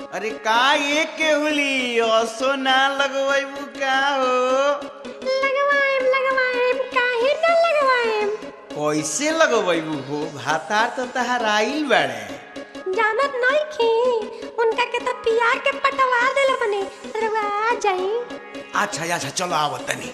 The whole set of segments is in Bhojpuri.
अरे का ये केहुली असो ना लगवैबू का हो लगवाएम लगवाएम काहे न लगवाएम कैसे लगवैबू हो भातार तो तहार आइल बाड़े जानत नहीं खी उनका के तो पिया के पटवा देले बने रवा आ जाई अच्छा अच्छा चलो आवत तनी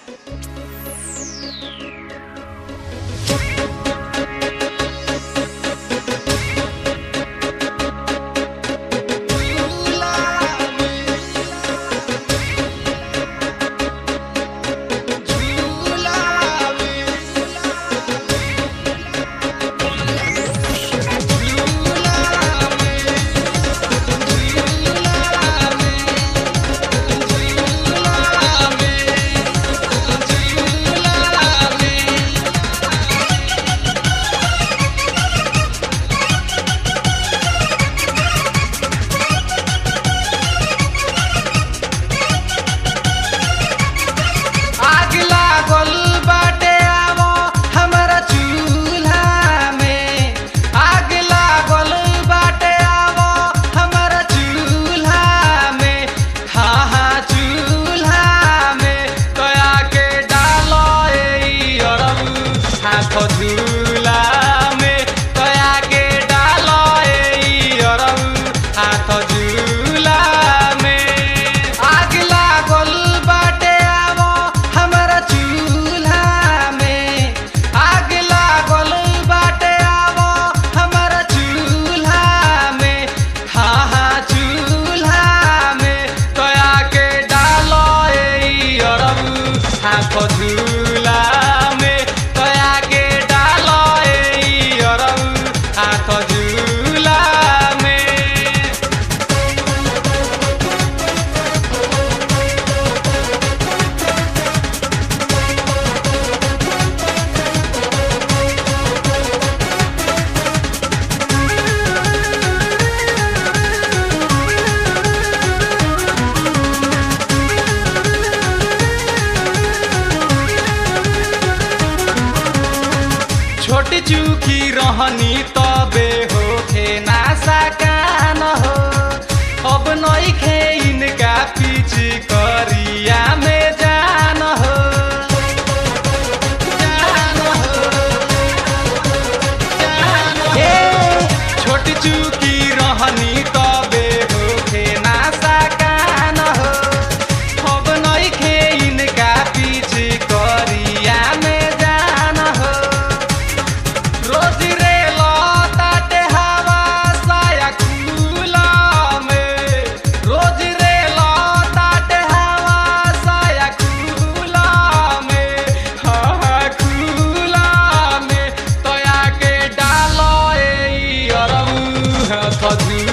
आग लागल बाटे आवो हमरा चूल्हा में आग लागल बाटे आवो हमरा चूल्हा में हाँ हाँ चूल्हा में कया के डालो ए अरब हाथ झूला में कया के डालो ए अरब हाथ झूला में आग लागल बाटे आवो हमरा चूल्हा में आग लागल बाटे आवो हमरा चूल्हा में हाँ हाँ चूल्हा में कया के डालो ए अरब हाथ झूला में कया के डालो ए अरब हाथ झूला में छोटी चूकी रहनी तबे होखे ना सकान हो अब नइखे इनका पीछ करिया में जान हो जान हो जान हो। ए, छोटी चूकी रहनी तबे होखे ना सकान हो अब नइखे इनका पीछ करिया में जान हो रोज रे लताटे हवा साया खुला में रोज रे लताटे हवा साया खुला में हाँ हाँ खुला में तोया के डालो ए अरब खजू